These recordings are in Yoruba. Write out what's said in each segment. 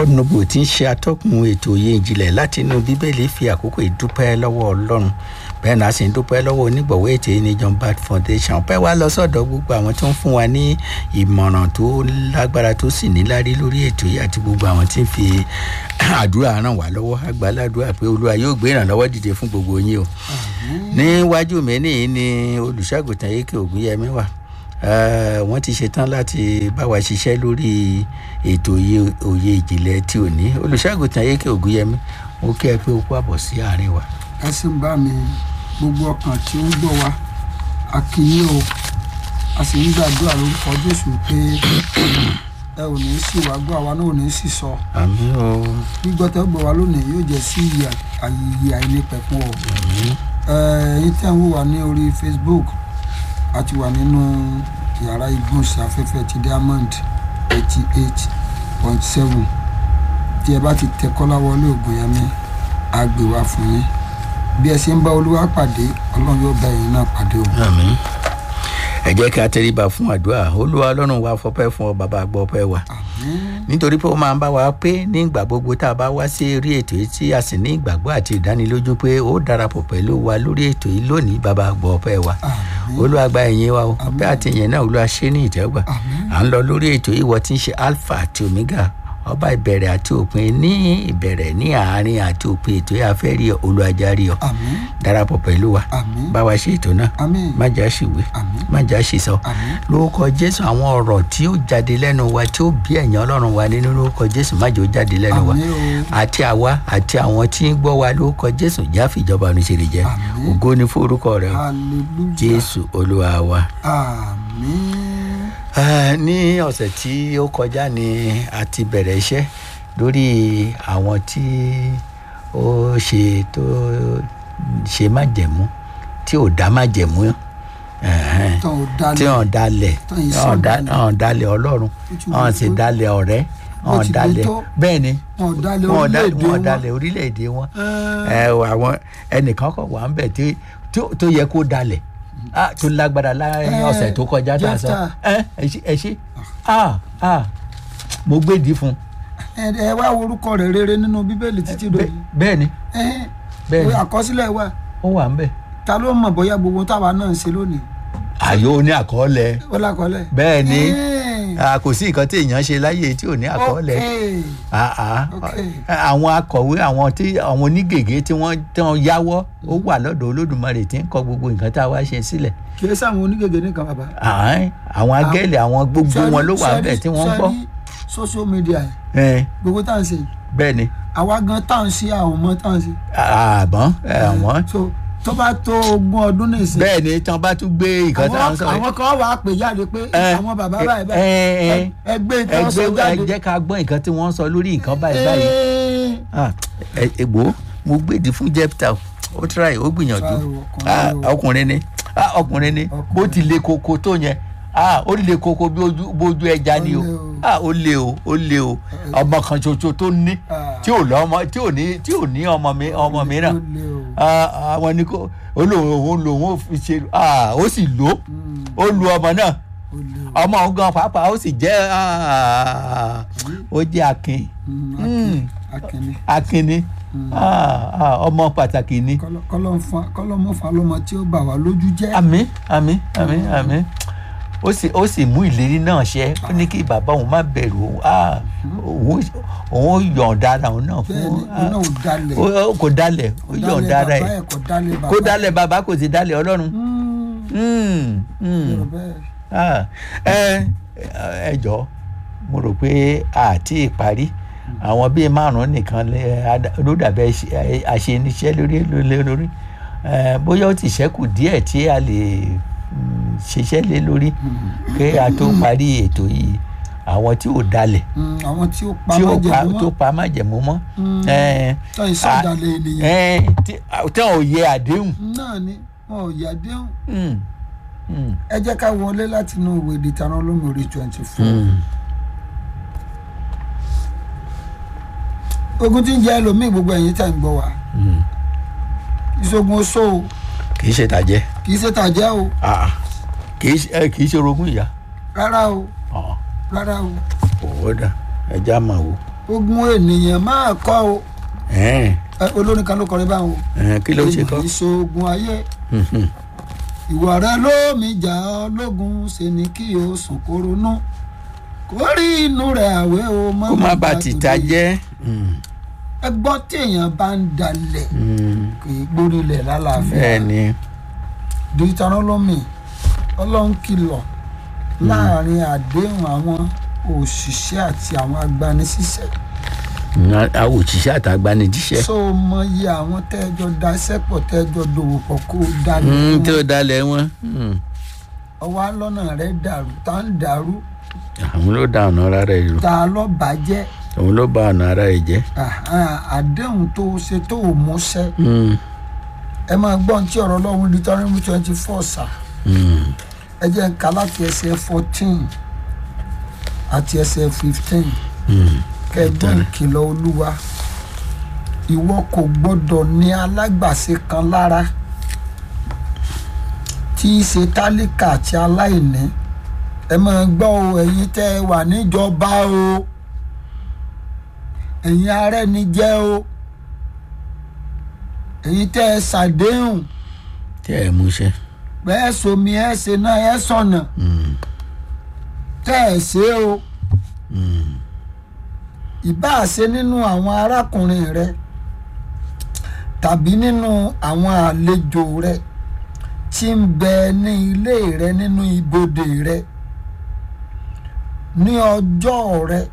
godnobo tí ń ṣe atọ́kùn ètò òye ìjìnlẹ̀ láti inú bíbélì fi àkókò ìdúpẹ́ lọ́wọ́ ọlọ́run bẹ́ẹ̀ náà sì ń dúpẹ́ lọ́wọ́ onígbọ̀wọ́ ètò yìí ní john bat foundation ọpẹ́ wa lọ sọ́dọ̀ gbogbo àwọn tó ń fún wa ní ìmọ̀ràn tó lágbára tó sì níláárí lórí ètò yìí àti gbogbo àwọn tí ń fi àdúrà ràn wá lọ́wọ́ àgbàládùá pé olúwa yóò gbé ìrànlọ́wọ́ dìde fún gbogbo yín o níwájú mi nìyí ni olùṣàgùtàn yékè ògúnyẹmí wà wọ́n ti ṣetán láti bá wa ṣiṣẹ́ lórí ètò òye ìjìnlẹ̀ tí ò ní olùṣàgùtàn yékè ògúnyẹmí mo kí ẹ pé o kú àbọ̀ sí àárín wa. ẹ sì ń bá mi gbogbo ọkàn tí ó ń gbọ́ wa a kì í o a sì ń gbàdúrà lórúkọ jésù pé ẹ ò ní sì wá gbọ́ àwa náà ò ní sì sọ àmì o gbígbọ́ tẹ́ gbọ́ wa lónìí yóò jẹ́ sí àyè àìnípẹ̀kun o ẹ̀yin tí a ń wò wá ní orí facebook a ti wà nínú yàrá ìgbóhùnsáfẹ́fẹ́ ti diamond eighty eight point seven tí ẹ bá ti tẹ kọ́láwọlé ògùnyẹmí á gbé wá fún yín bí ẹ ṣe ń bá olúwa pàdé ọlọ́run yóò bá ẹ̀yin náà pàdé o. àmì ẹ jẹ́ kí a tẹríba fún àdúrà olúwa ọlọ́run wa fọpẹ́ fún ọ bàbá gbọ́ pẹ́ wa nítorí pé ó máa ń bá wa pé nígbà gbogbo tá a bá wá sí orí ètò yìí tí a sì ní ìgbàgbọ́ àti ìdánilójú pé ó darapọ̀ pẹ̀lú wa lórí ètò yìí lónìí bàbá gbọ́ pẹ́ wa olúwa gba ẹ̀yìn wa o ọpẹ́ àti ìyẹn náà olúwa ṣe ní ìtẹ́gbà à ń lọ lórí ètò yìí wọ́n ti ń ṣe alpha àti omega ọba ìbẹ̀rẹ̀ àti òpin ní ìbẹ̀rẹ̀ ní àárín àti òpin ètò yìí afẹ́ rí olùajárí ọ darapọ̀ pẹ̀lú wa bá wa ṣe ètò náà má jà ṣìwé má jà ṣìsọ lórúkọ jésù àwọn ọ̀rọ̀ tí ó jáde lẹ́nu wa tí ó bí ẹ̀yàn ọlọ́run wa nínú lórúkọ jésù má jẹ́ ó jáde lẹ́nu wa àti àwa àti àwọn tí ń gbọ́ wa lórúkọ jésù jáfi ìjọba oníṣẹ́lẹ̀ jẹ́ ògo ni fún orúkọ rẹ jésù olúwa wa. ní ọ̀sẹ̀ tí ó kọjá ni a ti bẹ̀rẹ̀ iṣẹ́ lórí àwọn tí ó ṣe tó ṣe májẹ̀mú tí ò dá májẹ̀mú tí wọn dalẹ̀ wọn dalẹ̀ ọlọ́run wọn sì dalẹ̀ ọ̀rẹ́ wọn dalẹ̀ bẹ́ẹ̀ ni wọn dalẹ̀ orílẹ̀-èdè wọn àwọn ẹnìkan kọ̀ wá ń bẹ̀ tó yẹ kó dalẹ̀ tó lágbára láàrin ọ̀sẹ̀ tó kọjá tá a sọ ẹ ṣe mo gbèdí fún. ẹ wá orúkọ rẹ rere nínú bíbélì títí dòní. bẹ́ẹ̀ ni bẹ́ẹ̀ ni àkọsílẹ̀ wa. ó wà ń bẹ̀. ta ló mọ̀ bóyá gbogbo táwa náà ń ṣe lónìí. àyò ní àkọọ́lẹ̀. ó lákọọ́lẹ̀. bẹ́ẹ̀ ni kò sí nǹkan tí èèyàn ṣe láyé tí ò ní àkọọ́lẹ̀ àwọn akọ̀wé àwọn tí àwọn onígègé tí wọ́n tán yáwọ́ ó wà lọ́dọ̀ olódùmarè tí ń kọ gbogbo nǹkan tá a wá ṣe sílẹ̀. kì í sáwọn onígègé nìkan bàbá. àwọn agẹ́lẹ̀ àwọn gbogbo wọn ló wà bẹ́ẹ̀ tí wọ́n gbọ́. social media gbogbo tá à ń ṣe. bẹ́ẹ̀ ni. àwa gan tá à ń ṣe àwọn ọmọ tá à ń ṣe. àbọ̀n àwọn tó bá tó ogún ọdún nìsín. bẹ́ẹ̀ ni tí wọ́n bá tún gbé nǹkan tí wọ́n sọ. àwọn kan wà á pè jáde pé àwọn bàbá báyìí báyìí ẹgbẹ́ nǹkan sọ jáde. ẹ jẹ́ ká gbọ́ nǹkan tí wọ́n sọ lórí nǹkan báyìí báyìí. ègbò mo gbèdì fún jepta ó try ó gbìyànjú ọkùnrin ni ọkùnrin ni bó ti le koko tó yẹn ó le koko bí ojú ẹja ni o ó le o ó le o ọmọ kan ṣoṣo tó ní tí ò lọ́mọ tí ò ní tí ò ní ọmọ mi ọmọ mìíràn àwọn ni kò olóhùn òun lòun ò fi ṣe ó sì lò ó lu ọmọ náà ọmọ òun gan pàápàá ó sì jẹ́ ó jẹ́ akin akin ni ọmọ pàtàkì ni. kọlọmọfà lọmọ tí ó bà wá lójú jẹ́. àmì àmì àmì àmì ó sì ó sì mú ìlérí náà ṣẹ ó ní kí bàbá òun má bẹ̀rù òun òun yọ̀ǹda ara òun náà fún kò dalẹ̀ ó yọ̀ǹda ara ẹ̀ kó dalẹ̀ bàbá kò sì dalẹ̀ ọlọ́run ẹ jọ mo rò pé àti ìparí àwọn bíi márùn nìkan ló dàbẹ àṣeníṣẹ́ lórí lórí bóyá ó ti ṣẹ́kù díẹ̀ tí a lè ṣiṣẹ́ lé lórí kí a tó parí ètò yìí àwọn tí ò dalẹ̀ àwọn tí ó pa májẹ̀mú mọ́ tó pa májẹ̀mú mọ́ tó ìsọdalẹ̀ ènìyàn tí wọn ò yẹ àdéhùn. náà ni wọn ò yẹ àdéhùn ẹ jẹ́ ká wọlé láti inú ìwé ìdìtàn olómìnirí twenty four ogun tí ń jẹ́ ẹlòmíì gbogbo ẹ̀yìn tẹ̀ ń gbọ́ wa ìṣògùn oṣó o kì í ṣe tàjẹ́. kì í ṣe tàjẹ́ o kì í ṣe orogún ìyá. rárá o rárá o. òwò dà ẹja mà wò. ogun ènìyàn máa kọ́ o Ẹ̀ẹ́n, Ẹ, olórin kan ló kọrin báwọn o ẹ̀ẹ́n, kí ló ṣe kọ́ ogun ìṣogun ayé Mhm. ìwà rẹ ló mi jà ọ lógun ṣe ni kí o sùn kó ronú kó rí inú rẹ àwẹ̀ o kó má bà tìta jẹ́ Mm, ẹgbọ́n tí èèyàn bá ń dalẹ̀ mm, kì í gbórílẹ̀ lálàáfíà bẹ́ẹ̀ ni deuteronomy ọlọ́run kìlọ̀ láàrin àdéhùn àwọn òṣìṣẹ́ àti àwọn agbanisíṣẹ́ Mm, àwọn òṣìṣẹ́ àtàgbanijíṣẹ́ so mọ iye àwọn tẹ́jọ daṣẹ́pọ̀ tẹ́jọ dòwò pọ̀ kó o dalẹ̀ Mm, fún tí ó wọn. dalẹ̀ wọn Mm, ọwọ́ alọ́nà rẹ dàrú tá ń dàrú àwọn ló da ọ̀nà ara rẹ̀ rò tá a lọ́ bàjẹ́ òun ló ba ọ̀nà ara rẹ̀ jẹ́ Àhán, àdéhùn tó o ṣe tó o múṣẹ́ Mm, ẹ máa gbọ́ ohun tí ọ̀rọ̀ ọlọ́run deuteronomy twenty four sà mm, ẹ jẹ́ ń ka láti ẹsẹ̀ fourteen àti ẹsẹ̀ fifteen mm. kẹgbọ́n ìkìlọ̀ olúwa ìwọ kò gbọ́dọ̀ ní alágbàṣe kan lára tí í ṣe tálíkà àti aláìní ẹ máa gbọ́ o ẹ̀yin tẹ́ ẹ wà níjọba o ẹ̀yin arẹ́ni jẹ́ o ẹ̀yin tẹ́ ẹ ṣàdéhùn tí ẹ̀ múṣẹ́ bẹ́ẹ̀ somi ẹ̀ ṣe náà ẹ̀ sọ̀nà Mm, tẹ́ ẹ̀ ṣe o mm, ìbáà ṣe nínú àwọn arákùnrin rẹ tàbí nínú àwọn àlejò rẹ tí ń bẹ ní ilé rẹ nínú ibodè rẹ ní ọjọ́ rẹ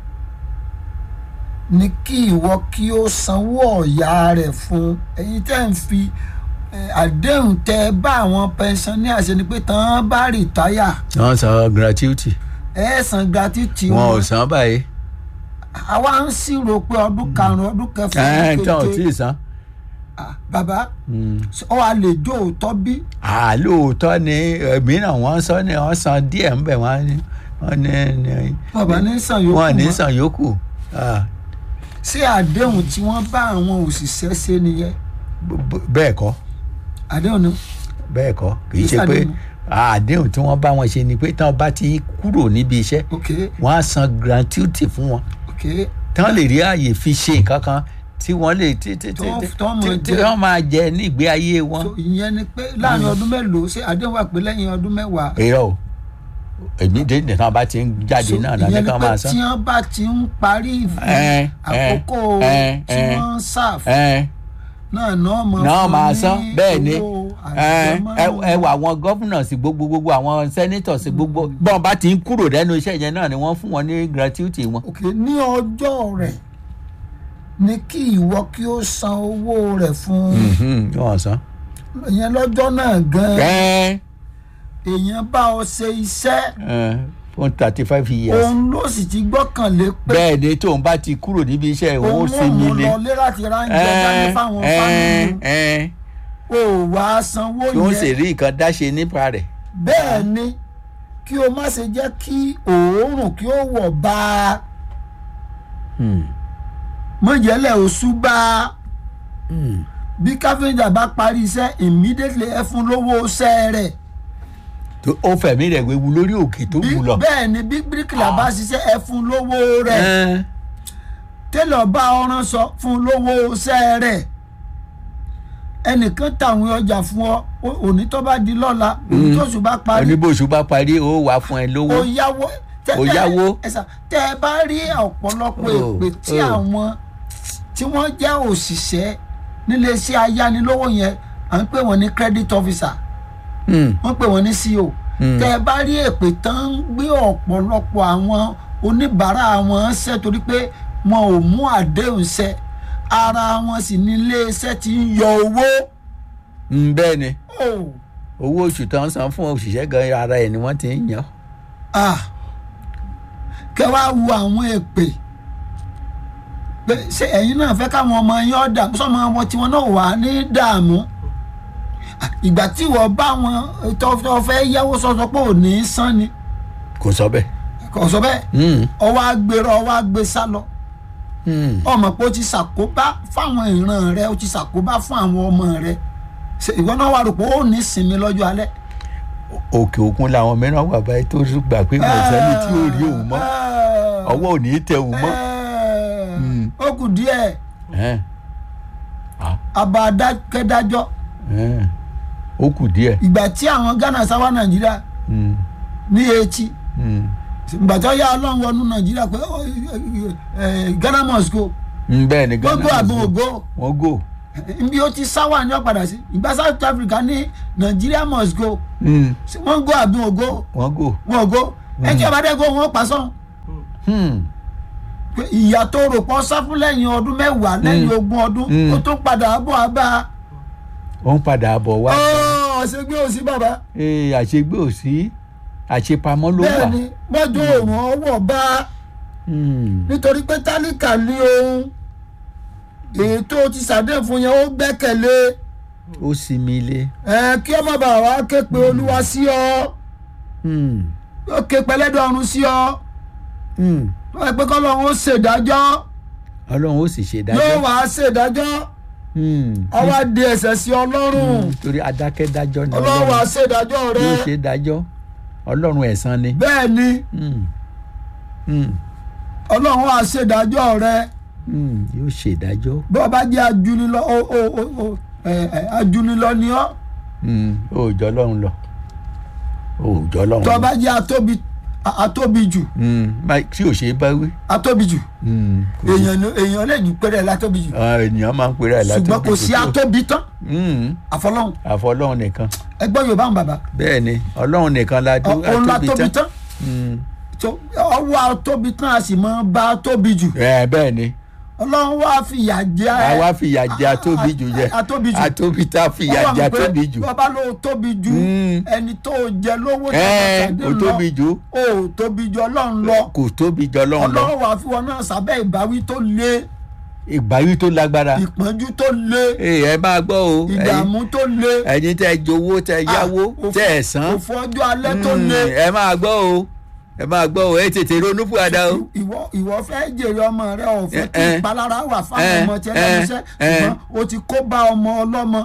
ní kí ìwọ kí ó sanwó ọ̀yà rẹ̀ fún ẹ̀yin tẹ́ ń fi eh, àdéhùn tẹ bá àwọn pẹnṣánníà ṣe ni pé tán bá rìtáyà wọ́n san gratuity ẹ̀ san gratuity wọn ò wọn san báyìí àwa ń ṣírò pé ọdún karùn-ún ọdún kẹfà ẹ̀ ọdún tán ò tí keje ì san. Ah, bàbá Mm. ọ wà lè jó òótọ́ bí Ah, lóòótọ́ ni mìíràn wọ́n sọ ni wọ́n san díẹ̀ ń bẹ̀ wọ́n ní wọ́n ní ní bàbá ní sàn yòókù wọ́n ní mọ́. san yòókù Ah, ṣé àdéhùn tí wọ́n bá àwọn òṣìṣẹ́ ṣe nìyẹn b- b- bẹ́ẹ̀ kọ́ àdéhùn ni bẹ́ẹ̀ kọ́ kì í Kì í ṣe pé ṣàdéhùn. àdéhùn tí wọ́n bá wọn ṣe ni pé tí wọ́n bá ti kúrò níbi iṣẹ́ ok wọ́n á san gratuity fún wọn ok tí wọ́n lè rí ààyè fi ṣe nǹkan kan tí wọ́n lè tí tí tí Tó- tí- tó mọ̀ tí- tí jẹ. wọ́n máa jẹ ní ìgbé ayé wọn. so ìyẹn ni pé láàrin ọdún mélòó ṣé àdéhùn wà pé lẹ́yìn ọdún mẹ́wàá èrò o èmi dé nìkan bá ti ń jáde So, náà náà ìyẹn ní ni ká pé máa san. tí wọ́n bá ti ń parí ìfún Ẹ, ẹ, àkókò ẹ, tí ẹ. wọ́n ń sáf Ẹ, náà náà mọ̀ náà fún máa ní san bẹ́ẹ̀ ni owó ẹ àjẹmọ́nú. ẹ wà àwọn gọ́fúnọ̀sì gbogbo gbogbo àwọn sẹ́nítọ̀sì gbogbo bọ́n bá ti ń kúrò lẹ́nu iṣẹ́ yẹn náà ni wọ́n fún wọn ní gratuity wọn. ok ní ọjọ́ rẹ̀ ní kí ìwọ kí ó san owó rẹ̀ fún Mhm, wọ́n san. ìyẹn lọ́jọ́ náà gan ẹ èèyàn bá ọ ṣe iṣẹ́ ẹ fún thirty five years. òun ló sì ti gbọ́kànlé pé bẹ́ẹ̀ ni tóun bá ti kúrò níbi iṣẹ́ òun ó òun ò sinmi mú ni. lọlé láti ránjẹ dání fáwọn ẹ fámìlì ẹ o wà á sanwó tó ń sì yẹn rí nǹkan dáṣe nípa rẹ̀. bẹ́ẹ̀ ni kí o má ṣe jẹ́ kí òórùn kí ó wọ̀ bá a Hmm, mọ̀jẹ̀lẹ̀ oṣù bá a hmm. bí káfíńjà bá parí iṣẹ́ immediately ẹ fún lówó iṣẹ́ rẹ̀ tó ó fẹ̀mí rẹ̀ wewu lórí òkè tó bí wù lọ. bẹ́ẹ̀ ni bí bíríkìlà bá ṣiṣẹ́ ẹ fún lówó rẹ̀ Ẹ, télọ̀ bá ọ̀ràn sọ fún lówó iṣẹ́ rẹ̀ ẹnìkan tàwọn ọjà fún ọ o- òní tó bá di lọ́la òní tó sùn bá parí oníbòsù bá parí ó wà fún ẹ lówó. ó yáwó tẹ- Ó tẹ- yáwó. ẹ̀sà, tẹ ẹ bá rí ọ̀pọ̀lọpọ̀ Oh, èpè tí oh. àwọn tí wọ́n jẹ́ òṣìṣẹ́ níléeṣẹ́ ayánilówó yẹn à ń pè wọ́n ní credit officer Hmm, wọ́n pè wọ́n ní CO Hmm. tẹ ẹ bá rí èpè tán ń gbé ọ̀pọ̀lọpọ̀ àwọn oníbàárà wọn ṣẹ́ torí pé wọn ò mú àdéhùn ṣẹ ara wọn sì ní iléeṣẹ́ tí ń yọ owó. hmm, bẹ́ẹ̀ ni Oh, owó oṣù tó ń san fún òṣìṣẹ́ gan ara ẹ̀ ni wọ́n ti ń yàn. ah. kẹ wá wo àwọn èpè pé ṣé ẹ̀yin náà fẹ́ káwọn ọmọ yín ọ̀dà sọ́mọ wọn tí wọn náà wà ní dààmú Ah, ìgbà tí wọ́n bá wọn tó tó fẹ́ yáwó sọ́sọ́ pé ò ní í san ni kò sọ bẹ́ẹ̀. kò sọ bẹ́ẹ̀ Hmm, ọwọ́ agbèrò ọwọ́ agbè sá lọ hmm. ọmọ pé ó ti ṣàkóbá fáwọn ìran rẹ ó ti ṣàkóbá fún àwọn ọmọ rẹ Ṣé ìwọ náà wà rò pé ó ní sinmi lọ́jọ́ alẹ́. òkè òkun làwọn mìíràn wà báyìí tó gbà pé kò sẹ́ni tí ò rí òun mọ́ ọwọ́ ò ní í tẹ òun mọ́. Ẹ́ẹ̀, ó kù díẹ̀ ẹ̀ àbá adákẹ́dájọ́ ẹ̀ ó kù díẹ̀ ìgbà tí àwọn ghana sáwá nàìjíríà Mm, ní etí mm. ìgbà tó yá ọlọ́run wọnú nàìjíríà pé ó, ẹ, ẹ, ghana must go Mm, bẹ́ẹ̀ ni gbogbo Ghana àbò must go. ògo wọ́n gò nbí ó ti sáwà ní ọ̀padà sí ìgbà south africa ní nàìjíríà must go Mm, wọ́n go àbí ògo wọ́n gò wọn ògo ẹ tí ọba dẹ́gbọ́ wọn pa sọ́n Hmm, pé ìyá tó rò pọ̀ sá fún lẹ́yìn ọdún mẹ́wàá lẹ́yìn ogún ọdún Mm. ó tún padà bọ̀ abá ó ń padà bọ̀ wá ọ̀sẹ̀ gbé òsì bàbá Ee, àṣegbé ò sí àṣepamọ́ ló wà bẹ́ẹ̀ ni mọ́jú òrùn ọwọ́ bá Hmm, nítorí pé tálíkà ní ohun èyí tó ti sàdé fún yẹn ó gbẹ́kẹ̀lé ó sinmi ilé ẹ kí ọmọ bàbá wa ké pe olúwa sí ọ Hmm, ó ké pẹlẹ́dọ̀ ọ̀run sí ọ hmm. ó yẹ pé kọ́lọ́run ó ṣèdájọ́ ọlọ́run ó sì ṣe yóò dájọ́ wá ṣèdájọ́ Hmm, àwa di ẹ̀ṣẹ̀ sí ọlọ́run hmm, torí adákẹ́dájọ́ ni ọlọ́run wá ọlọ́run ṣèdájọ́ rẹ yóò ṣe dájọ́ ọlọ́run ẹ̀san ni bẹ́ẹ̀ ni Hmm, hmm, ọlọ́run wá ṣèdájọ́ rẹ hmm, yóò ṣe dájọ́ bí wọ́n bá jẹ́ ajúnilọ́ ó ó ó ó ẹ ẹ ajúnilọ́ ni ọ́ Hmm, ó jọ ọlọ́run lọ ó jọ ọlọ́run tó lọ bá jẹ́ atóbi a- atóbi jù Hmm, má- tí ò ṣe é bá wí atóbi jù Hmm, kò sí. èèyàn ni- èèyàn lè jù pẹ́rẹ́ látóbi jù Ah, ènìyàn máa ń pèrè ẹ̀ látọ̀ ṣùgbọ́n kò sí atóbi tán Hmm, àfọlọ́hún àfọlọ́run nìkan ẹgbọ́n yorùbá ń bàbá bẹ́ẹ̀ ni ọlọ́run nìkan la tó òun la tóbi tán Hmm, tó ọwọ́ atóbi tán a sì máa bá tóbi jù ẹ bẹ́ẹ̀ ni ọlọ́run wá fìyà jẹ àwa fìyà jẹ atóbi jù jẹ atóbi jù atóbi tá a fìyà jẹ atóbi jù bàbá ló tóbi jù Mm. ẹni tó jẹ lówó tó ẹ pàdé ó tóbi jù ó tóbi jù ọlọ́run lọ kò tóbi jọ ọlọ́run lọ ọlọ́run wà fún wọn náà sábẹ́ ìbáwí tó le ìgbáyé tó lágbára ìpọ́njú tó le Ee, ẹ máa gbọ́ o ẹ̀yin- ìdààmú tó le ẹ̀yin tẹ́ jowó tẹ́ yáwó Ah, òfò- tẹ́ ẹ̀ san òfò ọjọ́ alẹ́ tó Mm, le ẹ máa gbọ́ o ẹ máa gbọ́ o ẹ tètè ronú fúadà o ìwọ ìwọ fẹ́ jèrè ọmọ rẹ ò fẹ́ kí Eh, eh. ìpalára wà fáwọn Eh, ọmọ tiẹ̀ eh, lẹ́nu iṣẹ́ eh. ṣùgbọ́n o ti kó bá ọmọ ọlọ́mọ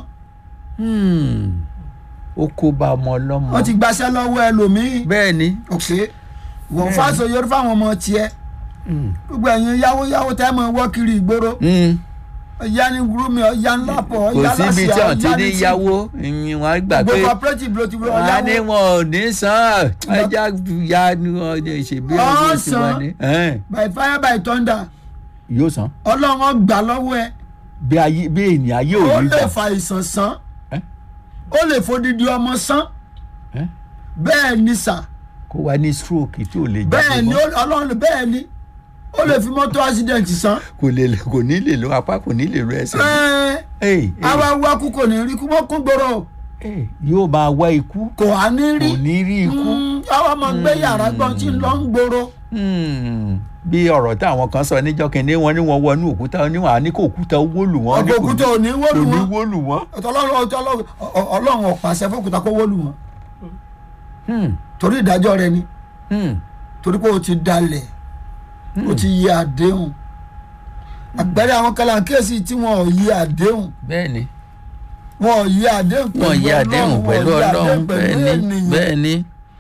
Hmm, ó kó bá ọmọ ọlọ́mọ wọ́n ti gbaṣẹ́ lọ́wọ́ ẹlòmíì bẹ́ẹ̀ ni ok wọ́n fáṣọ yorùbá fáwọn ọmọ tiẹ̀ Hmm, gbogbo ẹ̀yin yáwó yáwó tẹ́ mọ̀ wọ́ kiri ìgboro hmm. ọ̀yá ní gúrúmi ọ̀yá ńlá pọ̀ kò ọ̀yá síbi tí lásìá wọ́n ti ọ̀yá ní ní yáwó ìyìn wọn gbà pé gbogbo cooperative ló ti wọ wọ́n á ní ọ̀yáwó wọn ò ní san ẹja ya ni wọn ní ṣèbí ọdún tí wọ́n ní. Ẹn, by fire by thunder yóò san ọlọ́run gbà lọ́wọ́ ẹ bí ayé bí ènìyàn ayé ò ó ní lè gbà. fa ìsàn san Eh? ó lè fodidi ọmọ san Eh? bẹ́ẹ̀ ni sà kó wá ní stroke tí ò lè bẹ́ẹ̀ jáde ni mọ́ ó- ọlọ́run bẹ́ẹ̀ ni ó lè fi mọ́tò accident san kò lè kò ní lè lo apá kò ní lè lo ẹsẹ̀ mọ́. ẹ́ẹ́ Ey, ey, àwa wá kú kò ní rí kú mọ́ kún gbòòrò ey, yóò máa wá ikú kò á ní rí kò ní rí ikú. Mm, àwa máa gbé yàrá gbọ́n tí ń lọ ń gbòòrò Hmm, bí ọ̀rọ̀ táwọn kan sọ níjọ́ kìíní wọn ní wọn wọnú òkúta níwọ̀n á ní kó òkúta wó lù wọ́n ní ọkọ̀ kò òkúta ò ní kò wọ́lù ní wọn wó lù wọ́n. ọlọ́run ọlọ́run ọlọ́run ọ̀pàṣẹ fókùtà kó wọ́lù wọn Hmm, torí ìdájọ́ rẹ ni hmm, torí pé o ti dalẹ̀ o ti yí àdéhùn àpẹẹrẹ àwọn kàlàkíyèsí tí wọn ò yí àdéhùn bẹ́ẹ̀ ni wọn ò yí àdéhùn wọ́n yí àdéhùn pẹ̀lú wọn ò yí ọlọ́run àdéhùn bẹ́ẹ̀ pẹ̀lú ni ènìyàn. bẹ́ẹ̀ ni.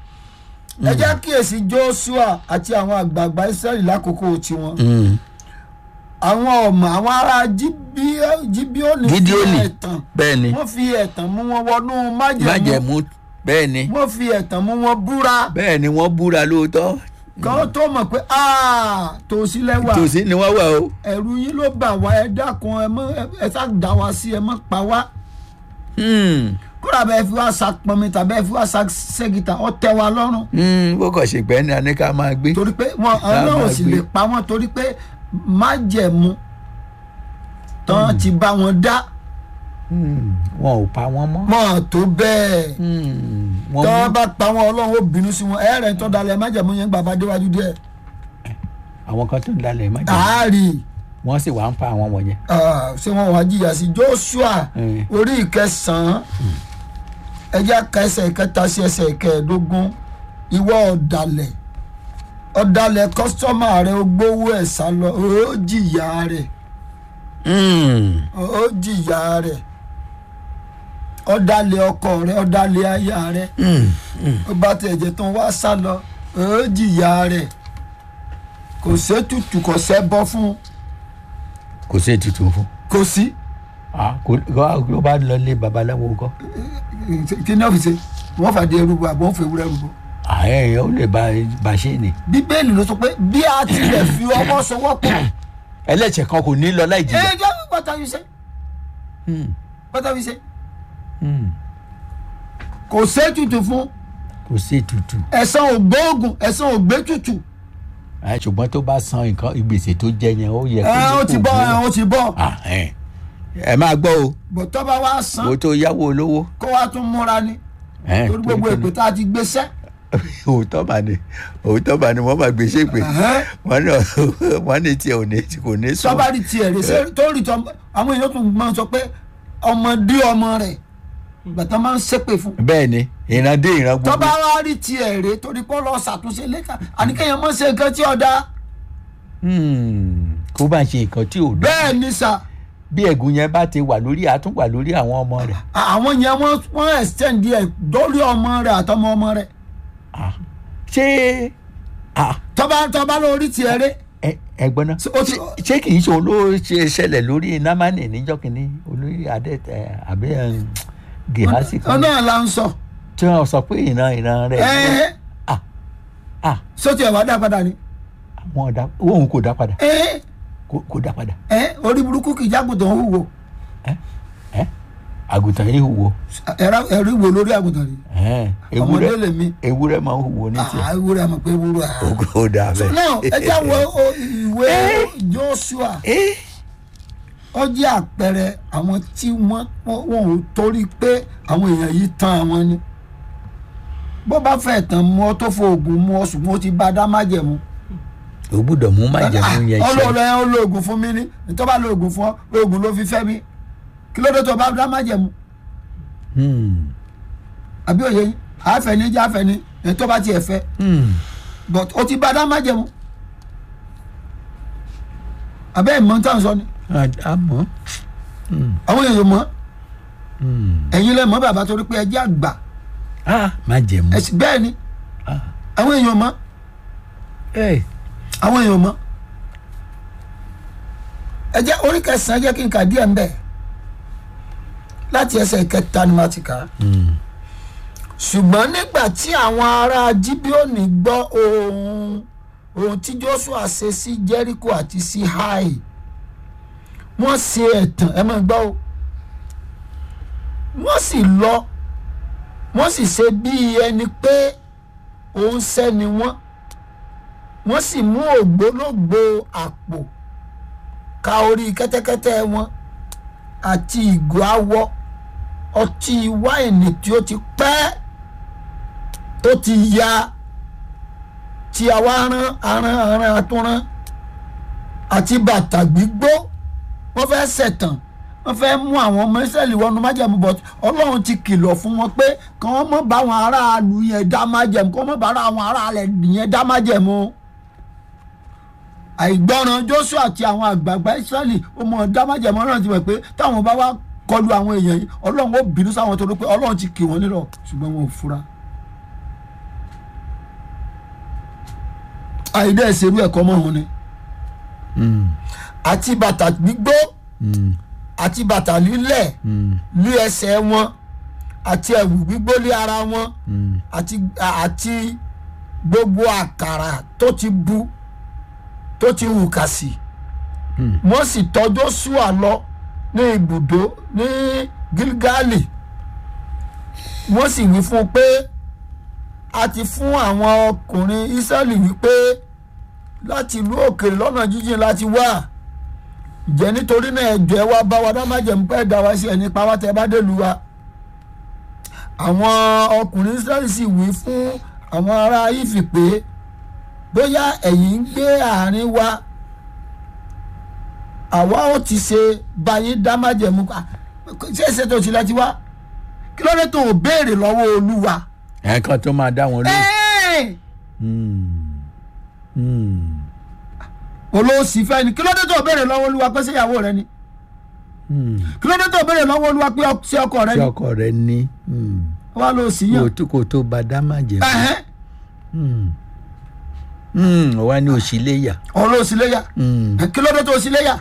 ẹ jẹ́ kíyèsí joshua àti àwọn àgbààgbà israẹli lákòókò tiwọn Hmm, àwọn ọmọ àwọn ará Jíbí- jíbíọ́nì fi Gídíónì. ẹ̀tàn bẹ́ẹ̀ ni wọ́n fi ẹ̀tàn mú wọn wọnú májẹ̀mú májẹ̀mú bẹ́ẹ̀ ni wọ́n fi ẹ̀tàn mú wọn búra bẹ́ẹ̀ ni wọ́n búra lóòótọ́ kán tó mọ̀ pé "Ah, tòsí lẹ́wà tòsí ni wọ́n wà o. ẹ̀rù yín ló bà wá ẹ dákun ẹ mọ́ ẹ sá dá wa sí ẹ mọ́ pa wá Hmm, kódà bẹ́ẹ̀ fi wá sa pọnmi tàbí ẹ fi wá sa ṣẹ́gìtà ọ tẹ́ wa lọ́rùn hmm, bó kàn ṣe pẹ́ ní a ní ká máa gbé. torí pé wọn ọlọ́run sì lè pa wọ́n torí pé májẹ̀mú tán ti bá wọn dá Hmm, wọn ò pa wọ́n mọ́. mọ́ tó bẹ́ẹ̀ Hmm, wọ́n tán mú bá pa wọn ọlọ́run ó bínú sí wọn ẹ̀rẹ̀ tó dalẹ̀ májẹ̀mú yẹn gbàgbá déwájú díẹ̀ àwọn kan tó ń dalẹ̀ májẹ̀mú àárí wọ́n sì wá ń pa àwọn wọ̀nyẹn. ṣé wọn wá jìyà sí Joshua Hmm. orí ìkẹsàn-án ẹjẹ́ ka ẹsẹ̀ ìkẹta sí ẹsẹ̀ ìkẹẹ̀ẹ́dógún ìwọ ọ̀dàlẹ̀ ọ̀dàlẹ̀ kọ́sítọ́mà rẹ ó gbowó ẹ̀ sá lọ ó jìyà rẹ̀ Hmm, ó jìyà rẹ̀ ọ̀dàlẹ̀ ọkọ rẹ ọ̀dàlẹ̀ aya rẹ hmm, hmm. ó bá tẹ̀ jẹ́ tán wá sá lọ ó jìyà rẹ̀ kò sétùtù kò sẹ́bọ́ fún kò sí ètùtù fún kò sí Ah, kò ló bá lọ lé babaláwo kọ́ kí ni ọ́fíìsì wọ́n fàdé ẹrúbọ àbọ̀ wọ́n fẹ́ ewúrẹ́ ẹrúbọ. ààyè ó lè ba ba ṣe ni bíbélì ló sọ pé bí a tilẹ̀ fi ọwọ́ sowọ́ pọ̀. ẹlẹ́ṣẹ̀ kan kò ní lọ láì ẹ jìyà jẹ́ what have you say Hmm, what have you say hmm. kò sétutù fún kò sí ètùtù ẹ̀sán ògbóògùn ẹ̀sán ògbétutù Ah, ṣùgbọ́n tó bá san nǹkan ìgbésẹ̀ tó jẹ yẹn ó yẹ ẹ ní ó ti kó bọ́ ẹ gbowó. ó ti bọ́ Ah, ẹ ẹ máa gbọ́ o bọ̀ tó bá wá san owó tó yáwó olówó kó wá tún múra ni ẹ, torí gbogbo torí kí ni? èpè tá a ti gbéṣẹ́ òótọ́ bá ní òótọ́ bá ní wọ́n máa gbé ṣépè Ẹ̀hẹ́n. wọ́n ní wọ́n ní tiẹ̀ ò ní kò ní sọ. tọ́ba rí tiẹ̀ rè ṣe tó rí tọ́ àwọn èèyàn tún máa ń sọ pé ọmọdé ọmọ rẹ̀ gbàtà máa ń ṣépè fún bẹ́ẹ̀ ni ìran dé ìran gbogbo tọ́ba wá rí tiẹ̀ rè torí pé ó lọ ṣàtúnṣe lẹ́ka àníkẹ́yìn mọ́ ṣe nǹkan tí ọ̀dà Hmm, kó bá ṣe nǹkan tí ò dá bẹ́ẹ̀ ni sà bí ẹ̀gún yẹn bá ti wà lórí àtúnwà lórí àwọn ọmọ rẹ̀ àwọn yẹn wọ́n wọ́n extend ẹ̀ dórí ọmọ rẹ̀ àtọmọ ọmọ rẹ̀ Ah, ṣé ah, tọ́ba tọ́ba lórí tiẹ̀ rè ẹ- ẹ̀gbọ́n náà Ṣé ó ti- ṣé- ṣé kì í ṣe òun ló ṣe ṣẹlẹ̀ lórí námánì níjọ́ kìíní olórí adẹ́tẹ̀ àbí ẹ̀, gèhásì kan ọ̀nà là ń sọ tí wọ́n sọ pé ìran ìran rẹ̀ ẹ̀ẹ́ ah ah sọ́tì ẹ̀ wá dá padà ni àwọn ọ̀dà òun kò dá padà ẹ̀ẹ́ kò kò dá padà ẹ̀ẹ́ orí burúkú kì í jágùntàn ń hùwò ẹ ẹ àgùntàn yìí hùwò ẹ̀rí wo lórí àgùntàn rí ẹ ọmọdé ewúrẹ́ lèmi ewúrẹ́ máa ń hùwò ní tiẹ̀ ewúrẹ́ àmọ̀ pé ewúrẹ́ à. ògo ó dà bẹ́ẹ̀. náà ẹ já wo o- ìwé Joshua Eh, ó jẹ́ àpẹẹrẹ àwọn tí wọ́n wọ́n wọ́n ò torí pé àwọn èèyàn yìí tán àwọn ni bó bá fẹ́ tán mú ọ tó fo oògùn mú ọ ṣùgbọ́n ó ti bá dá májẹ̀mú. o gbúdọ̀ mú májẹ̀mú yẹn ṣe ọlọ́run ẹ̀ ń lo oògùn fún mi ní nítorí bá lo oògùn fún ọ oògùn ló fi fẹ́ mi kí ló dé tó bá dá májẹ̀mú Hmm, àbí òye yín àfẹ́ni jẹ́ àfẹ́ni ẹ̀ tó bá tiẹ̀ fẹ́ hmm. but ó ti bá dá májẹ̀mú àbẹ́ ìmọ̀ tá à ń sọ ni Ah, àmọ́ àwọn èèyàn mọ̀ Hmm. ẹ̀yin lẹ́ mọ̀ bàbá torí pé ẹ jẹ́ àgbà ah májẹ̀mú ẹ̀sìn bẹ́ẹ̀ ni Ah, àwọn èèyàn mọ̀ eh, àwọn èèyàn mọ̀ ẹ jẹ́ orí kẹsàn-án jẹ́ kí n kà díẹ̀ ń bẹ̀ láti ẹsẹ̀ kẹta ni màá ti kà á hmm. ṣùgbọ́n nígbà tí àwọn ará Jíbíónì gbọ́ ohun ohun tí Jóṣúà ṣe sí Jẹ́ríkò àti sí Háì wọ́n ṣe ẹ̀tàn ẹ máa gbọ́ o wọ́n sì lọ wọ́n sì ṣe bí ẹni pé òun sẹ́ni wọ́n wọ́n sì mú ògbólógbò àpò ka orí kẹ́tẹ́kẹ́tẹ́ wọn àti ìgò awọ ọtí wáìnì tí ó ti pẹ́ tó ti ya tí a wá rán arán arán atúnrán àti bàtà gbígbó wọ́n fẹ́ ṣẹ̀tàn wọ́n fẹ́ mú àwọn ọmọ Ísírẹ́lì wọnú májẹ̀mú bọ̀ Ọlọ́run ti kìlọ̀ fún wọn pé kí wọ́n mọ̀ bá àwọn aráàlú yẹn dá májẹ̀mú kí wọ́n mọ̀ bá àwọn aráàlú yẹn dá májẹ̀mú àìgbọràn Jóṣúà àti àwọn àgbààgbà Ísírẹ́lì ó mọ dá májẹ̀mú Ọlọ́run ti mọ̀ pé táwọn bá wá kọlu àwọn èèyàn yìí Ọlọ́run ó bínú sáwọn torí pé Ọlọ́run ti kì wọ́n nílọ̀ ṣùgbọ́n wọn ò fura. àìdẹ́ ìṣerú ẹ̀kọ́ mọ́ wọn ni Hmm. àti bàtà gbígbó Hmm. àti bàtà lílẹ̀ Hmm. lé ẹsẹ̀ wọn àti ẹ̀wù gbígbó lé ara wọn Hmm. àti àti gbogbo àkàrà tó ti bu tó ti hù kà sí Hmm. wọ́n sì tọ́ Jóṣúà lọ ní ibùdó ní Gilgali wọ́n sì wí fún un pé a ti fún àwọn ọkùnrin Ísírẹ́lì wípé láti ìlú òkèèrè lọ́nà jíjìn láti wá jẹ́ nítorí náà ẹ̀jọ̀ ẹ wá bá wa dá májẹ̀mú pẹ́ dá wa sí ẹni pa wá tẹ́ bá dé lu wa àwọn ọkùnrin Ísírẹ́lì sì wí fún àwọn ará Ífì pé bóyá ẹ̀yin ń gbé àárín wa àwa ó ti ṣe báyìí dá májẹ̀mú pa ṣé èsè tó ti láti wá kí ló dé tó o béèrè lọ́wọ́ Olúwa. ẹ̀ẹ̀kan tó máa dá wọn lóhùn. Ẹ́ẹ̀! Hmm. Hmm. olóòsì fẹ́ ni kí ló dé tó o béèrè lọ́wọ́ Olúwa pé ṣé ìyàwó rẹ ni Hmm. kí ló dé tó o béèrè lọ́wọ́ Olúwa pé ọ- ṣé ọkọ rẹ tí ni ọkọ rẹ ní hmm. wà ló sì kò yàn. tó kò tó bá dá májẹ̀mú. Ẹ̀hẹ́n, Hmm. Hmm. wá ní òṣìléyà. olóòsì léyà Hmm. kí ló dé tó o sì léyà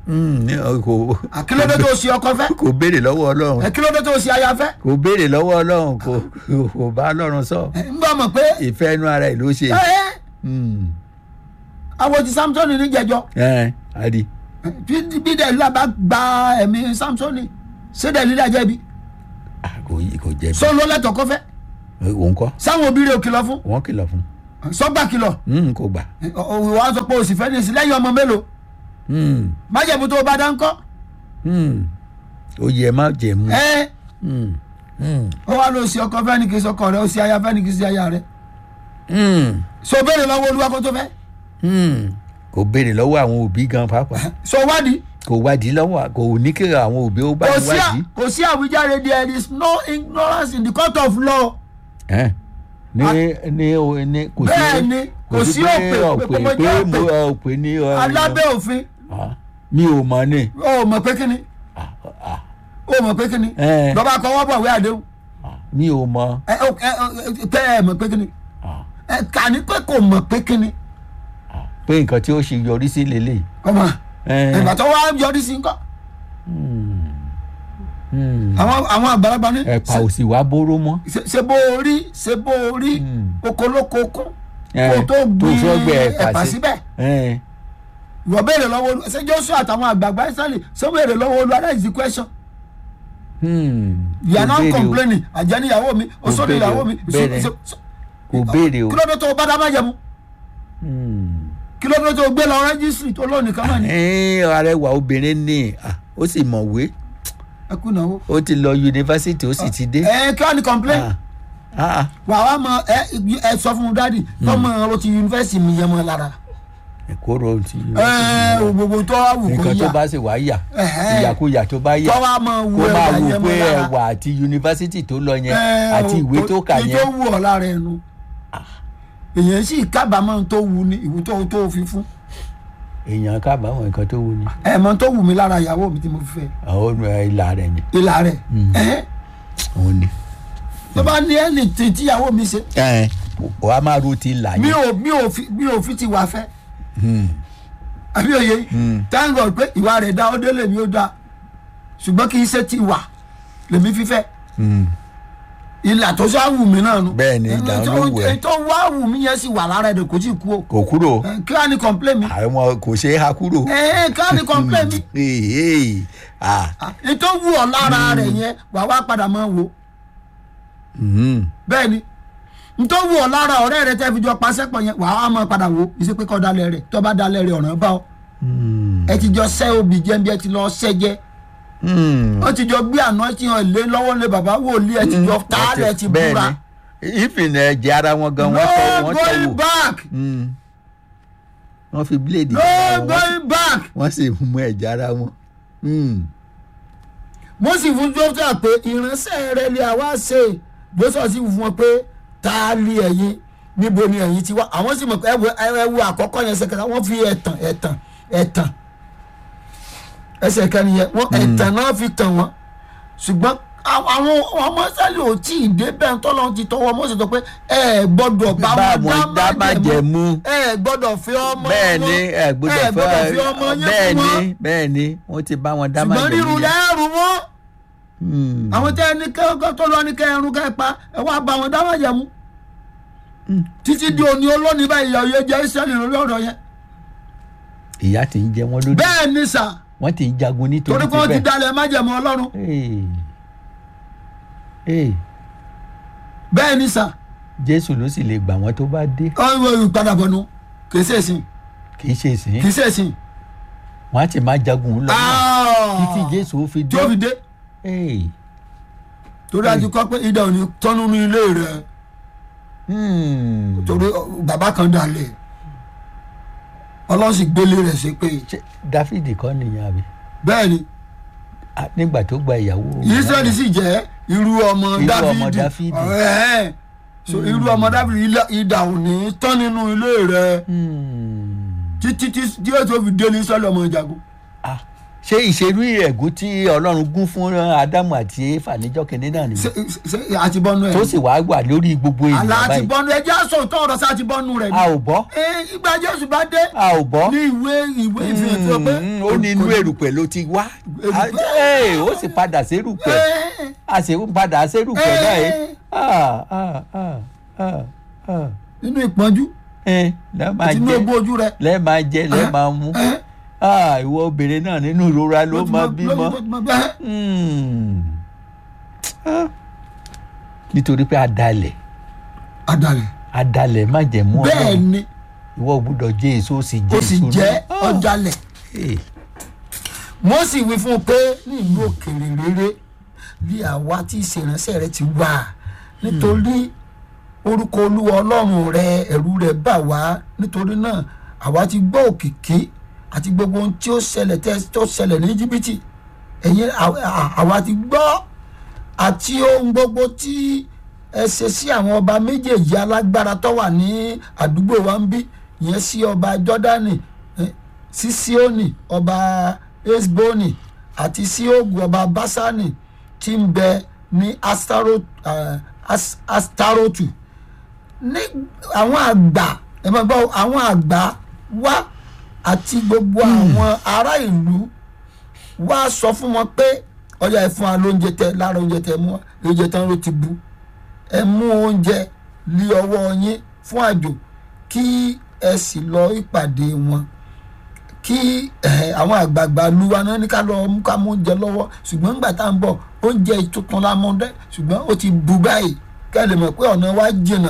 Mm, ní ọ- kò àkílódé tó ṣe ọkọ fẹ́ kò béèrè lọ́wọ́ ọlọ́run ẹkílódé tó ṣe aya fẹ́ kò béèrè lọ́wọ́ ọlọ́run kò kò bá ọlọ́run sọ ẹ, ń bá mọ̀ pé ìfẹ́ inú ara ẹ̀ ló ṣe. ẹ ẹ Mm. àwọn ti samson ní jẹjọ ẹ adi bí bí dẹ̀lílà bá gba ẹ̀mí samson ṣé dẹ̀lílà jẹ̀bi Ah, kò yí- kò jẹ̀bi sọ ló lẹ́tọ̀ọ́ kọ́ fẹ́ òun kọ́ sáwọn òbí rẹ̀ ò kìlọ̀ fún wọ́n kìlọ̀ fún sọ́gbà kìlọ̀ Mm, kò gbà. òwò wa sọ pé òsì fẹ́ ní ìsìn lẹ́yìn ọmọ mélòó Mm, májẹ̀mú tó bá dá ń kọ́ mm. ó yẹ má jẹ mú. ẹ Mm, mm, ó wá lọ sí ọkọ fẹ́ ní kí n sọkọ rẹ ó sì aya fẹ́ ní kí n sí aya rẹ mm, so béèrè lọ́wọ́ olúwa kó tó fẹ́ mm. kò béèrè lọ́wọ́ àwọn òbí gan pàápàá so wádìí kò wádìí lọ́wọ́ kò ní kí àwọn òbí ó bá kò ń sí à- wádìí. kò sí àwíjàre there is no ignorance in the court of law Ẹ́, ní ní o- ní kò sí Bẹ́ẹ̀ ni, kò sí pé òpè, ọ̀pẹ pé mo pé jẹ́ mo òpè. ọ̀pẹ ní ọ- alábẹ́ òfin Ah, mi ò mọ̀ ní. ó mọ̀ pé kíni Ah, ah, ó mọ̀ pé kíni Ẹ. lọ́ba kọ́ wọ́n bọ̀ wí àdéhùn ah, mi ò mọ̀. ẹ ó- ẹ ó- pé ẹ mọ̀ pé kíni Ah, ẹ kà ní pé kò mọ̀ pé kíni ah, pé nǹkan tí ó ṣe yọrí sí lélẹ̀. ọmọ Ẹ, ìgbà tó wá yọrí sí nǹkan mm, mm. àwọn àwọn àgbàlagbà ní ẹ̀pà ò sì wá bóró mọ́. ṣe ṣe bó o rí ṣe bó o rí Mm. okoloko kún Ẹ, kó o tó gbin sọ́gbẹ̀ ẹ̀pà síbẹ̀ Ẹ, ìwọ béèrè lọ́wọ́ olú ṣé Joshua àtàwọn àgbààgbà Israẹli ṣé béèrè lọ́wọ́ olú that is the question hmm, you are kò now béèrè o, complaining àjẹni ìyàwó mi òṣòdì béèrè ìyàwó o, mi bẹ́ẹ̀ ni. kò béèrè o. kí ló dé tó o bá dá má jẹmu Hmm. kí ló dé tó o gbé lọ rẹ́gísírì tó lónìí kan náà ni Ẹ, arẹwà obìnrin ni ah, ó sì mọ̀wé ẹ kú ìnáwó. ó ti lọ yunifásitì ó sì ti dé. ẹ kí wàá ní complain Ah, ah, ah. wà wá mọ ẹ ẹ sọ fún un dádì tọmọ ọ̀rọ̀ ti yunifásitì mi yẹn mọ lára kóró ti ẹ gbogbo tó wà wù kó nǹkan tó yà bá sì wá yà Ẹ̀hẹ́. ìyàkuyà tó bá yà tó wà mọ wù kó máa ẹwà wò yẹn mọ pé lára ẹwà àti yunifásitì tó lọ yẹn Ẹ, àti ìwé tó kà èyí tó yẹn wù ọ lára ẹnu èyàn sì kábàámọ̀ tó wù ní ìwú tó tó fi fún èèyàn kábàámọ̀ nǹkan tó wù ní ẹ̀mọ́ tó wù mí lára ìyàwó mi tí mo fi fẹ́ àwọn ọ̀nà ìlà rẹ̀ yẹn ìlà rẹ̀ ẹ̀hẹ́ òun ni. tó bá ní ẹni tí tíyàwó mi ṣe ẹ wà á máa ro ti là mi yẹn. ò mi ò fi mi ò fi ti wà fẹ́ Hmm. àbí òye thank God pé ìwà rẹ̀ dá ó délé mi ó dá ṣùgbọ́n kì í ṣe ti wà lèmi fífẹ́ Hmm. ìlà tó sá wù mí náà nu Bẹ́ẹ̀ ni, ìlà ló wù ẹ́. èyí tó wá wù mí yẹn sì wà lára ẹ̀dẹ̀ kò tí ì kú o kò kúrò Ẹ, kí wàá ní complain mi àwọn kò ṣeé ha kúrò. ẹ ẹ kí wàá ní complain mi Hey, hey. Ah. èyí tó wù ọ lára rẹ̀ yẹn wà wá padà máa wò Hmm. bẹ́ẹ̀ ni n tó wù ọ lára ọ̀rẹ́ rẹ tẹ́ fi jọ paṣẹ́pọ̀ yẹn wà á máa padà wò ìṣe pé kọ́ dalẹ̀ rẹ̀ tó bá dalẹ̀ rẹ̀ ọ̀ràn bá ọ Hmm. ẹ ti jọ sẹ́ obì jẹ́ bí ẹ ti lọ sẹ́ jẹ́ Hmm. ó ti jọ gbé àná tí wọn lé lọ́wọ́ lé bàbá wòlíì ẹ ti jọ tààlẹ̀ ti Bẹ́ẹ̀ búra ni ìfìn ẹ̀jẹ̀ ara wọn gan no wọ́n tọ́ wọ́n tọ́ going wò. back Hmm. wọ́n fi bíléèdì no gbá wọn, going back wọ́n sì mú ẹ̀jẹ̀ ara wọn. Hmm. mo sì fún jọ́sà pé ìránṣẹ́ rẹ ni àwa ṣe jọ́sà sì fún wọn pé ta lé ẹ̀yin níbo ni ẹ̀yin ti wá àwọn sì mọ̀ pé ẹ̀wù ẹ̀wù àkọ́kọ́ yẹn ṣẹkẹta wọ́n fi ẹ̀tàn ẹ̀tàn ẹ̀tàn ẹsẹ̀ kan nìyẹn wọ́n ẹ̀tàn náà fi tàn wọ́n ṣùgbọ́n àwọn àwọn ọmọ sẹ́lẹ̀ ò tí ì dé bẹ́ẹ̀ tọ́lọ́ ti tọwọ́ mọ́ sí tó pé ẹ gbọ́dọ̀ bá bá wọn wọn dá dá májẹ̀mú. ẹ gbọ́dọ̀ fi ọmọ bẹ́ẹ̀ ni wọn ẹ gbọ́dọ̀ ẹ gbọ́dọ̀ fi ọmọ fẹ́ yẹn bẹ́ẹ̀ fún ni wọn bẹ́ẹ̀ ni wọ́n ti bá wọn dá ṣùgbọ́n májẹ̀mú rírun yẹn. lẹ́rù wọn Hmm. àwọn tẹ ẹni kẹ́kọ̀ọ́ tó lọ ní kẹrun kẹpa ẹ wá bá wọn dáwọ́ jẹmu títí di òní olónìí báyìí ìyá òye jẹ Ísírẹ́lì lórí ọ̀rọ̀ yẹn ìyà tí ń jẹ wọn lódì bẹ́ẹ̀ ni sà wọ́n ti ń jagun nítorí torí ti pé wọ́n ti bẹ́ẹ̀. dalẹ̀ májẹ̀mú Ọlọ́run Hey. Hey. bẹ́ẹ̀ ni sà jésù ló sì lè gbà wọ́n tó bá dé ọ̀hún ìpadàbọ̀ nu kì í ṣe èsìn kì í ṣe ìsìn kì í ṣe èsìn wọ́n á ti máa jagun lọ títí jésù ó fi tí ó fi dé. dé Hey. torí àti kọ́ pé idà ò ní tọ́nu ní ilé rẹ̀ Hmm. torí ọ, bàbá kan dalẹ̀ Ọlọ́run sì gbélé rẹ̀ ṣe pé Ṣé dáfídì kọ́ nìyẹn àbí bẹ́ẹ̀ ni Ah, nígbà tó gba ìyàwó Ísírẹ́lì sì jẹ́ irú ọmọ Irú ọmọ Dáfídì Dáfídì. Ẹ̀ẹ́. so irú ọmọ Dáfídì ilá- idà ò ní tán nínú ilé rẹ̀ Hmm. títí tí tí yóò tó fi dé ní sọ́lẹ̀ ọmọ ìjagun Ah, ṣé ìṣerú ẹ̀gún tí ọlọ́run gún fún ádámù àti éfà níjọ́ kìnínní náà nìyẹn ṣe ṣe àti bọ́nu ẹ̀ tó sì wá wà lórí gbogbo àlà ènìyàn àti báyìí bọ́nu ẹ̀ jẹ́ àṣọ tó ọ̀rọ̀ sí àti bọ́nu rẹ̀ a ò bọ́ ẹ ìgbà jésù bá dé a ò bọ́ ní ìwé ìwé ìfihàn tó pé Mm, ó ní inú èrùpẹ̀ ló ti wá Erùpẹ̀. Ẹ, ó sì padà sérùpẹ̀ ẹ a sì ń padà sérùpẹ̀ Ẹ. báyìí Ah, ah, ah, ah, ah. nínú ìpọ́njú Ẹ, lẹ́ẹ̀ máa àti inú jẹ egbò ojú rẹ̀ lẹ́ẹ̀ máa jẹ lẹ́ẹ̀ máa mú ẹ Ah, ìwọ obìnrin náà nínú ìrora ló ti máa mọ- bímọ ló ti mọ bẹ́ẹ̀. Hmm. Ah. nítorí pé adalẹ̀ adalẹ̀ adalẹ̀ má jẹ̀ mú bẹ́ẹ̀ ọlọ́run ni ìwọ gbúdọ̀ jẹ́ èso ó sì jẹ́ ó sì èso jẹ́ náà. ọ̀dàlẹ̀ Eh, wọ́n sì wí fún un pé ní ìlú òkèèrè rere bí àwa tí ìṣèránṣẹ́ rẹ ti wà nítorí orúkọ olúwa ọlọ́run rẹ ẹ̀rù rẹ bà wá nítorí náà àwa ti gbọ́ òkìkí àti gbogbo ohun tí ó ṣẹlẹ̀ tẹ́ tó ṣẹlẹ̀ ní jìbìtì ẹ̀yin à- à- àwa ti gbọ́ àti ohun gbogbo tí ẹ ṣe sí àwọn ọba méjèèjì alágbára tó wà ní àdúgbò wa ń bí ìyẹn sí ọba jọ́dánì eh, sí síónì ọba esboni àti sí ogun ọba basani tí ń bẹ ní Astaro- eh, As- astarotu ní àwọn àgbà ẹ máa gbọ́ àwọn àgbà wá àti gbogbo àwọn ará ìlú wá sọ fún wọn pé ọjà ẹ fún wa lóúnjẹ tẹ lára oúnjẹ tẹ mú wa oúnjẹ tán ló ti bu ẹ mú oúnjẹ lé ọwọ́ yín fún àjò kí ẹ sì lọ ìpàdé wọn kí eh, àwọn àgbààgbà luwa náà ní ká lọ mú ká mú oúnjẹ lọ́wọ́ ṣùgbọ́n nígbà tá à ń bọ̀ oúnjẹ tuntun la mú dẹ́ ṣùgbọ́n ó ti bu báyìí ká lè mọ̀ pé ọ̀nà wa jìnnà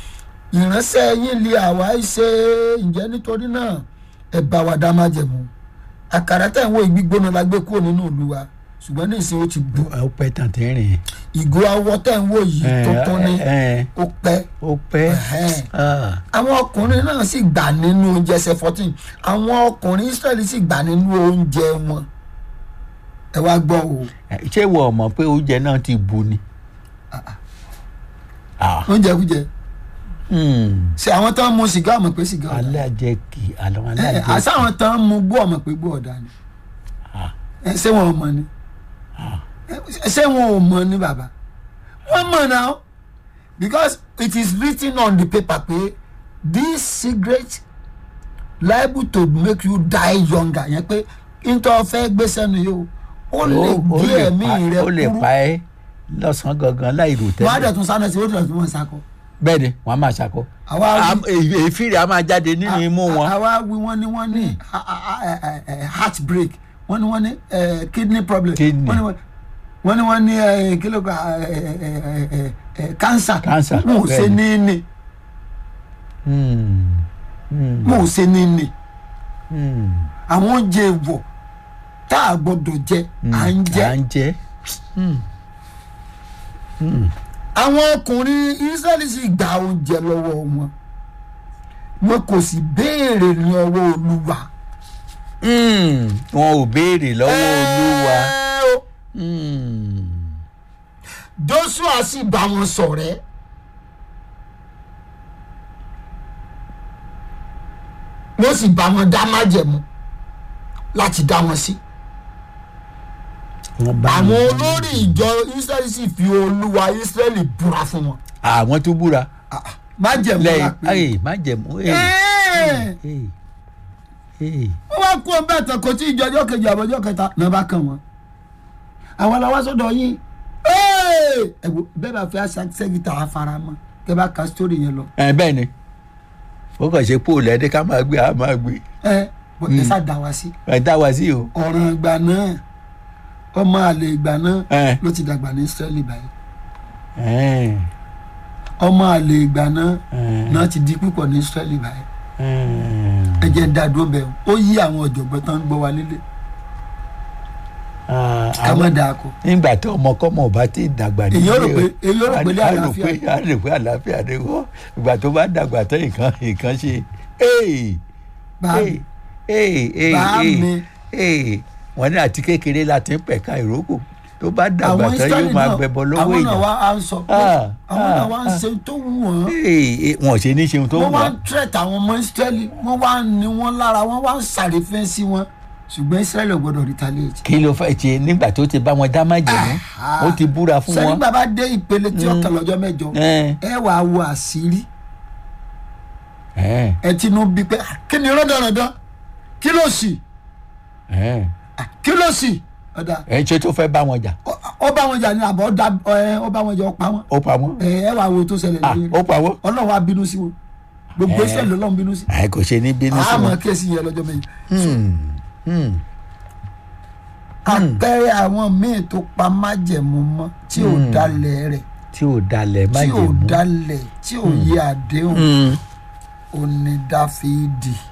ìránṣẹ́ yín lé àwa ṣe ǹjẹ́ nítorí náà ẹ bá wa dá má jẹ̀mú àkàrà tẹ̀ ń wo ìgbígbóná la gbé kúrò nínú ìlú wa ṣùgbọ́n ní ìsìn ó ti bu ó pẹ́ tàn tí ń rìn. ìgò awọ tẹ̀ ń wò yìí tuntun ni Ẹ, ẹ, ó pẹ́ ó pẹ́ Ẹ̀hẹ́n. Ah, àwọn ọkùnrin náà sì gbà nínú oúnjẹ ẹsẹ̀ fourteen àwọn ọkùnrin Ísírẹ́lì sì gbà nínú oúnjẹ wọn ẹ wá gbọ́ o ṣé wọ́n mọ̀ pé oúnjẹ náà ti bu ni. Ah, oúnjẹ kújẹ hmm. ṣe àwọn tán mu sìgá ọmọ pé sìgá ọ̀dà alájẹkì àwọn ẹ alájẹkì. àṣà àwọn tán mu gbó ọmọ pé gbó ọ̀dà ni Ah. ẹ ṣé wọn ò mọ̀ ni ẹ ṣé wọn ò mọ̀ ni bàbá wọ́n mọ̀ náà because it is written on the paper pé this cigarette liable to make you die younger yẹn pé nítorí fẹ́ gbé sẹ́nu yìí o ó lè Ó- ó gé lè ẹ̀mí pa- rẹ ó lè kúrú pa ẹ́ lọ́sàn-án gangan láì rò wọ́n á dẹ̀ tẹ́lẹ̀. tún sáná sí i ó dẹ̀ tún wọ́n sáko. bẹ́ẹ̀ ni wọ́n á máa ṣàkó. àwa Am- èyí- èéfín rẹ̀ á máa jáde nínú imú wọn. àwa wí wọ́n ní wọ́n ní a- a- a- a- a- heart break wọ́n ní wọ́n ní eh, kidney problem Kidney. wọ́n ní wọ́n- wọ́n ní wọ́n ní eh, kí ló kọ́ eh, eh, eh, eh, eh, cancer Cancer, wọn ò ṣe bẹ́ẹ̀ ní ní Hmm. Hmm. wọn ò ṣe ní ní Hmm. àwọn oúnjẹ ìwọ̀ tá a gbọ́dọ̀ jẹ à ń jẹ à ń jẹ. Hmm. Hmm. àwọn ọkùnrin Ísírẹ́lì sì gba oúnjẹ lọ́wọ́ wọn wọn kò sì béèrè ní ọwọ́ Olúwa. Hmm. wọn ò béèrè lọ́wọ́ olúwa. Ẹ o. Hmm. joshua sì bá wọn ṣọ̀rẹ́ wọ́n sì bá wọn dá májẹ̀mú láti dá wọn sí wọ́n bá àwọn wọn- olórí ìjọ israẹli sì fi olúwa israẹli búra fún wọn àwọn tó búra májẹ̀mú la lẹ́yìn pè é. ayé má jẹ̀mú. Ẹ́ẹ̀. wọ́n wá kó bẹ́ẹ̀ tán kò tí ìjọ ọjọ́ kejì àbọ̀jọ́ kẹta náà bá kàn wọ́n àwọn làwọn sọ́dọ̀ yín Ẹ́ẹ̀. ẹ wo bẹ́ẹ̀ bá fẹ́ sẹ́gìtà afárá mọ́ kẹ́ bá ka sítórì yẹn lọ ẹ bẹ́ẹ̀ ni ó kàn ṣe póòlù ẹni ká máa gbé a máa gbé ẹ bọ ẹ sá dá wa sí ẹ dá wa sí o. ọ̀ràn ìgbà náà ọmọ àlè ìgbà náà ẹ ló ti dàgbà ní Ísírẹ́lì báyìí ẹ ọmọ àlè ìgbà náà ẹ náà ti di púpọ̀ ní Ísírẹ́lì báyìí ẹ. ẹ jẹ́ ń dá dúró bẹ́ẹ̀ ó yí àwọn ọ̀jọ̀gbọ́n tán ń gbọ́ wa nílé Ah, ká má dáa kọ nígbà tí ọmọkọ́mọ bá ti dàgbà ní Èyàn rò pé- èyàn rò pé ilé a rò àlàáfíà. pé a rò pé àlàáfíà ni wọ́n ìgbà tó bá dàgbà tán nǹkan nǹkan ṣe ee bá ee ee ee Bá ee mi. ee wọ́n ní àti kékeré láti ń pẹ̀ka ìrókò tó bá dàgbà àwọn tán Ísírẹ́lì yóò máa náà gbẹbọ lọ́wọ́ àwọn náà èèyàn wá á ń sọ pé Ah, àwọn náà ah, wá ń ah. ṣe tó wù wọ́n ee ee, wọn ò ṣe ní ṣeun tó wọ́n ń wá wá ń tẹ̀tà àwọn ọmọ Ísírẹ́lì wọ́n wá ń ní wọn lára wọ́n wá ń sàrífẹ́ sí wọn ṣùgbọ́n israẹli ò gbọ́dọ̀ retaliate. kí ló fẹ́ ṣe nígbà tó ti bá wọn dá májèmú ó ti búra fún sẹ́ni wọn. bàbá dé ìpele tí ó kàn lọ́jọ́ mẹ́jọ ẹ ẹ wàá wo àṣírí ẹ ẹ tinú bí pé "Ah, kí ni rọ́dọ̀rọ̀dọ̀ kí ló sì ẹ Ah, kí ló sì ọ̀dà ẹ ṣe tó fẹ́ bá wọn jà ó- ó bá wọn jà ní àbọ̀ ó da- ẹ, ó bá wọn jà ó pa wọn ó pa wọn ẹ ẹ wàá wo tó ṣẹlẹ̀ Ah, lórí ó rẹ̀ pa wọn ọlọ́run wa bínú sí wọn gbogbo Eh. israẹli ọlọ́run bínú sí àì kò ṣe ní bínú sí àmọ́ wọn. kéésì yẹn lọ́jọ́ mẹ́jọ. Hmm, hmm, àpẹẹrẹ àwọn míì tó pa májẹ̀mú mọ́ tí ò Hmm. dalẹ̀ rẹ̀ tí ò dalẹ̀ tí ò májèmú. dalẹ̀ tí ò yẹ àdéhùn Hmm, òní dáfídì